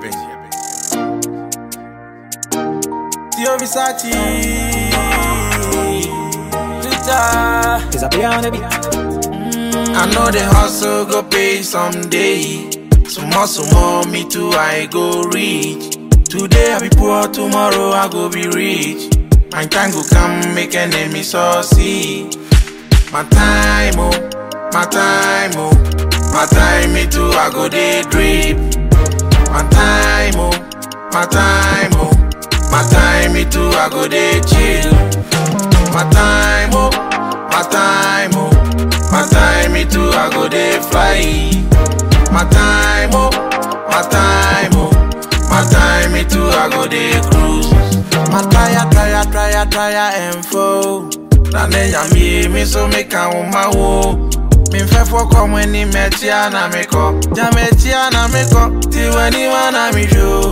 Tio Versace. Twitter. Cause I play on the beat. I know the hustle go pay someday. Some hustle more, me too, I go reach. Today I be poor, tomorrow I go be rich. My time go come, make enemy succeed. My time, oh, my time, oh, my time, me too, I go dey drip. My time, oh, my time, oh, my time, me too, I go dey chill. My time, oh, my time, oh, my time, me too, I go dey fly. My time, oh, my time, oh, my time, me too, I go dey cruise. My tire, tire, tire, tire, and foe. Na ne nyamie mi so me ka wo ma wo. Mi fẹ́ fọkọ mo ni mẹtia na mi kọ. Ja mẹtia na mi kọ. Tiwẹ ni wa na mi jo.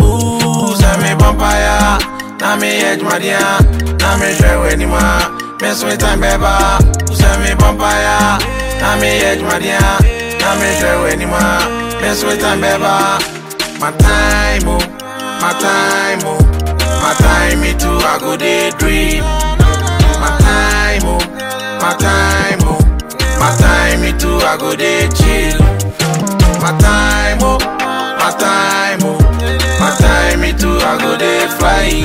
Sẹ mi bọ́mpaya. Na mi yẹ jumadia. Na mi hwẹ wẹ ni ma. Mi sún mi tán bẹ́ẹ̀ bá. Sẹ mi bọ́mpaya. Na mi yẹ jumadia. Na mi hwẹ wẹ ni ma. Mi sún mi tán bẹ́ẹ̀ bá. My time, oh, my time, oh, my time, me too, I go dey drip. My time, oh, my time, oh, my time, me too, I go dey chill. My time, oh, my time, oh, my time, me too, I go dey fly.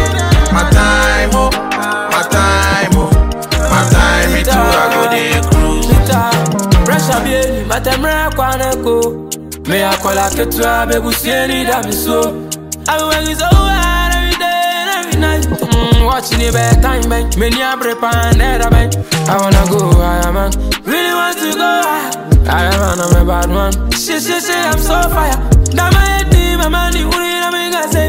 My time, oh, my time, oh, my time, me too, I go dey cruise. Twitter. Pressure bien, matemre kwa neko. Me akola ketua bebusie ni da mi so. I be working so hard every day and every night. Mm, watching it back time bank. Me ni abre pan era bank. I wanna go higher man. Really want to go higher. I am on a bad man. Shit, shit, shit, I'm so fire. That my head team, my money, who need a make say.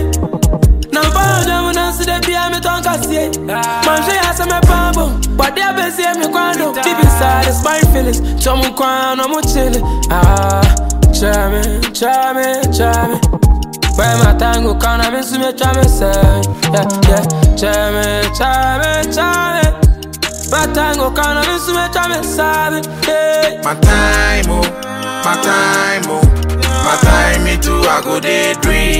Now follow them when I see them behind me tongue can see Man say I say me pambo But they be say me quando Deep inside it's my feelings Chomu kwan no mo chile Ah Try me, try me, try me Where my tango can I miss me try me say Yeah, yeah Try me, try me, try me My tango can I miss me try me say Yeah My time, oh, my time, oh, my time, me too, I go dey drip.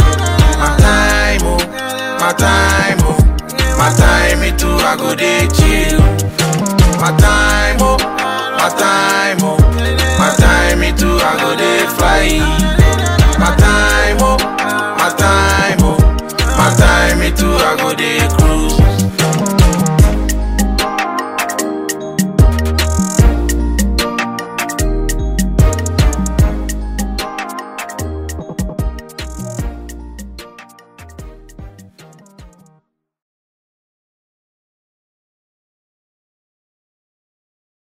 My time, oh, my time, oh, my time, me too, I go dey chill. My time, oh, my time, oh, my time, me too, I go dey fly. My time, oh, my time, oh, my time, me too, I go dey